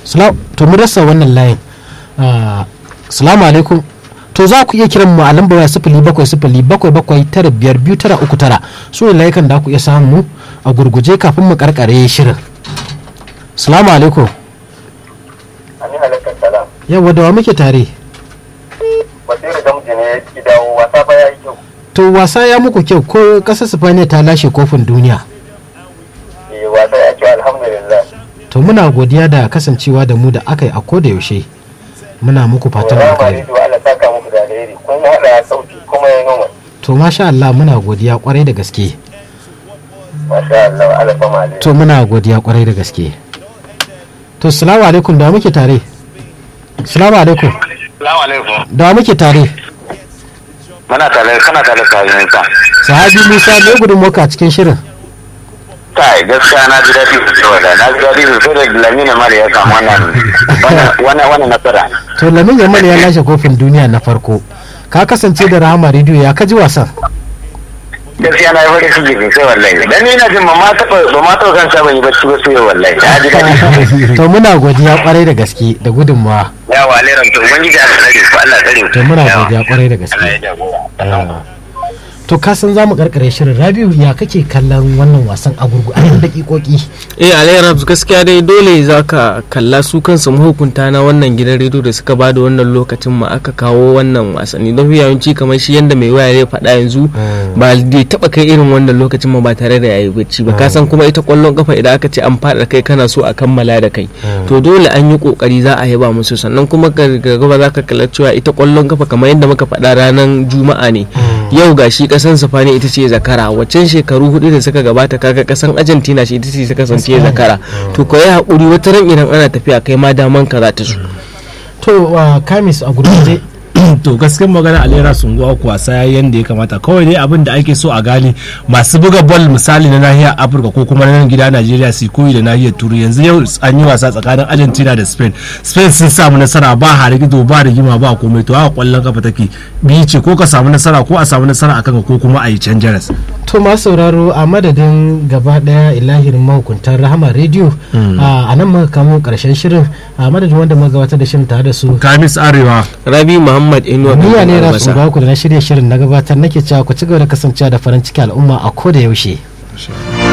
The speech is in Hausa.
Salam- to mu rasa wannan layin Ah, salamu alaikum to za ku iya kiran mu a lambar waya sifili bakwai sifili bakwai bakwai tara biyar biyu tara uku tara su ne layukan da ku iya samu mu a gurguje kafin mu karkare shirin salamu alaikum Ani halakkar salam. yawa da wa muke tare Basiru Gamji ne ya dawo wasa ba ya yi kyau. to wasa ya muku kyau ko kasar sifaniya ta lashe kofin duniya Eh wasa ya kyau alhamdulillah. to muna godiya da kasancewa da mu da aka yi a koda yaushe muna muku fatan Rama alkhairi Rido Allah saka muku da alheri. Kun haɗa sauti kuma ya noma. to masha Allah muna godiya kwarai da gaske Masha Allah Allah fama alheri. to muna godiya kwarai da gaske to salamu alaikum da wa muke tare salamu alaikum Salamu alaikum. da wa muke tare Muna tare kana tare da yanka. sahabi musa ne gudun moka a cikin shirin Kai gaskiya na ji daɗi sosai wala na ji daɗi sosai da Lamina Mali ya samu wannan wannan wannan nasara. to lamin yamal ya lashe kofin duniya na farko ka kasance da rahama rediyo ya kaji wasan Gaskiya na yi farin ciki sosai wallahi. Dan ni na jin ba ma taɓa ba ma taɓa kan saba yi bacci ba sai wallahi. Na ji daɗi sosai. to muna godiya kwarai da gaske da gudunmawa Yawa leran to ubangiji Allah tsare ku Allah tsare ku. to muna Yawa. godiya kwarai da gaske Allah ya jagora. Yawa. to ka san zamu karkare shirin rabiu ya kake kallon wannan wasan a gurgu a yan dakikoki eh alayyar gaskiya dai dole za ka kalla su kansu mahukunta na wannan gidan rediyo da suka bada wannan lokacin ma aka kawo wannan wasanni don yawanci kamar shi yadda mai waya ya faɗa yanzu ba zai taɓa kai irin wannan lokacin ma ba tare da yayi bacci ba ka san kuma ita kwallon kafa idan aka ce an faɗa kai kana so a kammala da kai to dole an yi kokari za a yaba musu sannan kuma ga gaba za ka kalla cewa ita kwallon kafa kamar yadda muka faɗa ranar juma'a ne yau ga shi kasan sifani ita ce zakara waccan shekaru hudu da suka gabata kaga kasan argentina shi ita ce ta kasance zakara to ko ya haƙuri wata ran idan ana tafiya kai ma daman ka za ta su to uh, kamis a gurguje to gaskiyar magana alera sun go ku wasa yayi yanda ya kamata kawai dai abin da ake so a gane masu buga ball misali na nahiyar afirka ko kuma na nan gida najeriya su koyi da nahiyar turai yanzu yau an yi wasa tsakanin argentina da spain spain sun samu nasara ba harigido ba rigima ba komai to haka kwallon kafa take biyu ce ko ka samu nasara ko a samu nasara akan ka ko kuma a yi can jaras to masu sauraro a madadin gaba daya ilahirin mahukuntar rahama rediyo a nan muka kamo karshen shirin a madadin wanda muka gabatar da shirin tare da su kamis arewa rabi muhammad inuwa Niya ne Albasa. rasu ku da na shirya shirin na gabatar nake cewa ku ci gaba da kasancewa da farin ciki al'umma a koda yaushe.